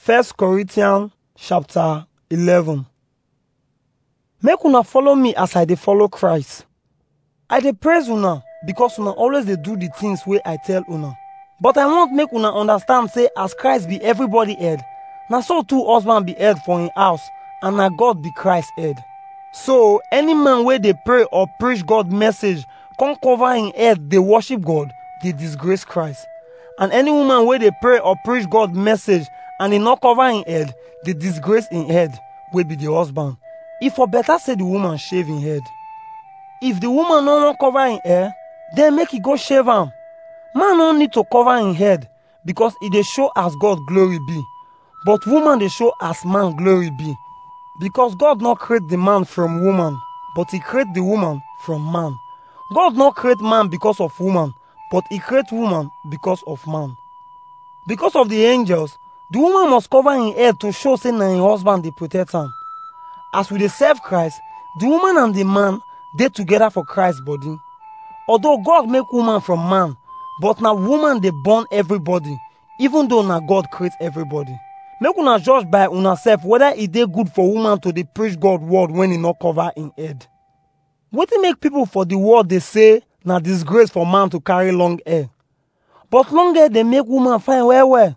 First Corinthians chapter 11 Make una follow me as I dey follow Christ. I dey praise una because una always dey do the things wey I tell una. But I want make una understand say as Christ be everybody head, na so too husband be head for him house and na God be Christ head. So any man wey dey pray or preach God message come cover him head dey worship God dey disgrace Christ. And any woman wey dey pray or preach God message and e no cover him head dey disgrace him head wey be the husband. E for better say the woman shave him head. If the woman no wan cover him hair, then make e go shave am. Man no need to cover him head because e dey show as God glory be. But woman dey show as man glory be. Because God no create the man from woman, but he create the woman from man. God no create man because of woman, but he create woman because of man. Because of the angels, the woman must cover him head to show say na him husband dey protect am. As we dey serve Christ, the woman and the man dey together for Christ body. Although God make woman from man, but na woman dey born everybody, even though na God create everybody. Make una judge by una sef whether e dey good for woman to dey preach God word when e no cover im head. Wetin make people for the world dey say na disgrace for man to carry long hair? But long hair dey make woman fine well well.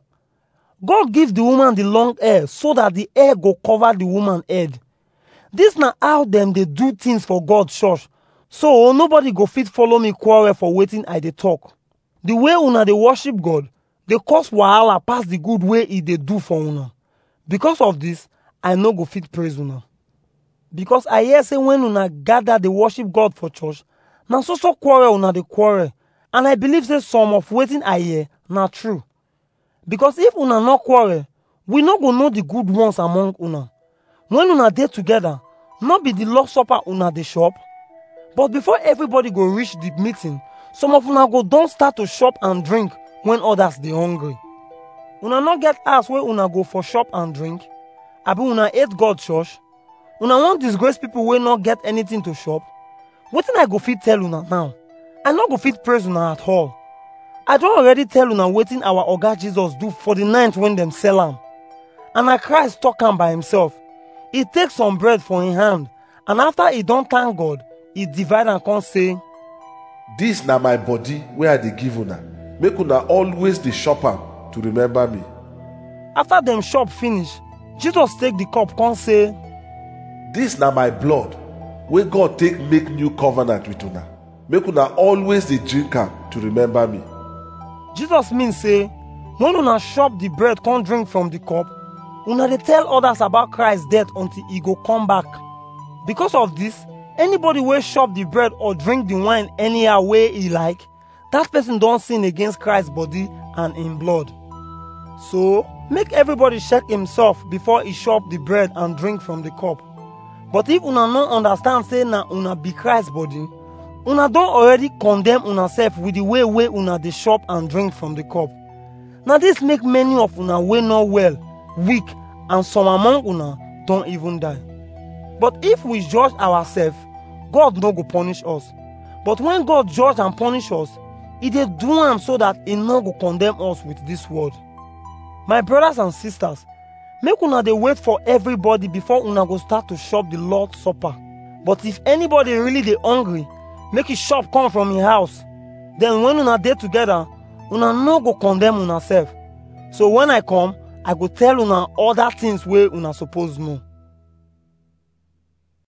God give the woman the long hair so that the hair go cover the woman head. Dis na how dem dey do things for God church. So nobody go fit follow me quarrel for wetin I dey talk. The way una dey worship God dey cause wahala pass the good wey e dey do for una. Because of this, I no go fit praise una. Because I hear say when una gather dey worship God for church, na so so quarrel una dey quarrel. And I believe say some of wetin I hear na true. Because if una no quarrel, we no go know the good ones among una. When una dey together, no be the Lord Supper una dey chop. But before everybody go reach the meeting, some of una go don start to chop and drink when others dey hungry. Una no get house wey una go for chop and drink? Abi una hate God church? Una wan disgrace people wey no get anything to chop? Wetin I go fit tell una now? I no go fit praise una at all. I don already tell una wetin our oga Jesus do for the night when dem sell am. And na Christ talk am by himself. He take some bread for him hand and after he don thank God, he divide am come say, dis na my body wey i dey give una make una always dey chop am to remember me After dem chop finish, Jesus take the cup come say, dis na my blood wey god take make new covenant with una make una always dey drink am to remember me Jesus mean say, when una chop the bread come drink from the cup, una dey tell others about Christ death until he go come back. Because of this, anybody wey chop the bread or drink the wine anyhow wey he like, that person don sin against Christ body and in blood. So, make everybody check himself before he chop the bread and drink from the cup. But if una no understand say na una be Christ body, una don already condemn una sef with the way wey una dey chop and drink from the cup. Na this make many of una wey no well, weak, and some among una don even die. But if we judge ourselves, God no go punish us. But when God judge and punish us, e dey do am so that e no go condemn us with this word. My brothers and sisters, make una dey wait for everybody before una go start to chop the Lord's supper. But if anybody really dey hungry, make e chop come from im house. Then when una dey together, una no go condemn una sef. So when I come, I go tell una other things wey una suppose know.